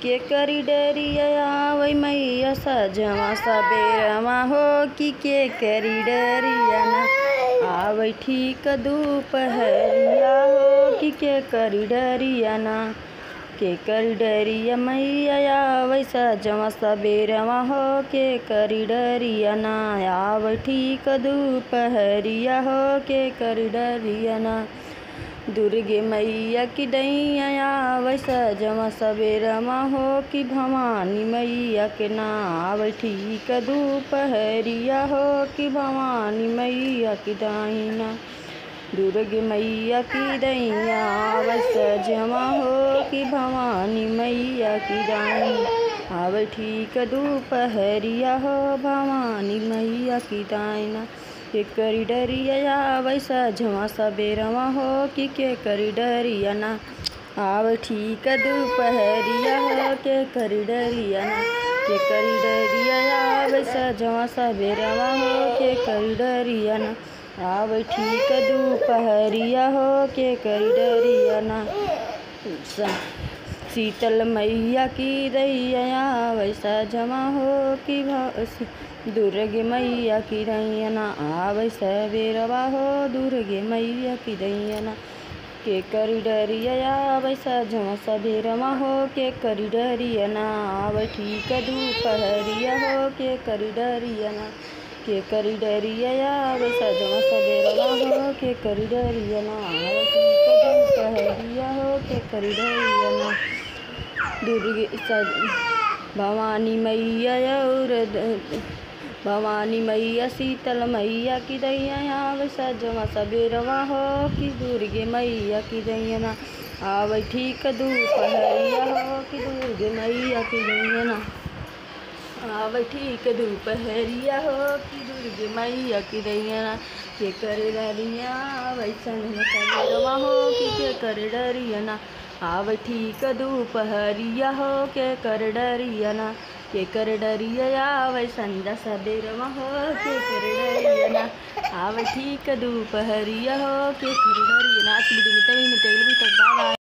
के करी डरिया आवै मैया सजवा सबेरवा हो कि के करी डरिया ना आवै ठीक दुपहरिया हो कि के करी डरिया ना के करी डरिया मैया आवै सजवा सबेरवा हो के करी डरिया ना आवै ठीक दुपहरिया हो के करी डरिया ना दुर्गे मैया की डैया आवै सजवा सबेरवा हो कि भवानी मैया के नाव ठीक दुपहरिया हो कि भवानी मैया की डाइना दुर्गे मैया की दैया आवै सजवा हो कि भवानी मैया की डाइना आवै ठीक दुपहरिया हो भवानी मैया की डाइना के करी डरिया आवै सजवा सबेरवा हो कि के करी डरिया ना आव ठीक दुपहरिया हो के करी डरिया ना के करी डरिया आवै सजवा सबेरवा हो के करी डरिया ना आव ठीक दुपहरिया हो के करी डरिया ना शीतल मैया की दैया आवै सजवा हो कि दुर्गे मैया की दैयना आवै सबेरवा हो दुर्गे मैया की दैयना के करी डरिया आवै सजवा सबेरवा हो के करी डरियना आवै ठीक दुपहरिया हो के करी डरियना के करी डरिया आवै सजवा सबेरवा हो के करी डरियना आवै ठीक दुपहरिया हो के करी डरियना दुर्गे भवानी मैया और भवानी मैया शीतल मैया की दैया आवै सजवा सबेरवा हो कि दुर्गे मैया की दैयना आवै ठीक दुपहरिया हो कि दुर्गे मैया की दैयना आवै ठीक दुपहरिया हो कि दुर्गे मैया की दैयना के करे डरिया आवै सजवा सबेरवा हो कि के करे डरियना आवै ठीक दुपहरिया हो के कर डरियना के कर डरिया आवै संजा सबेरवा हो के कर डरियना आवै ठीक दुपहरिया हो के कर डरियना आज वीडियो में तभी में बाय बाय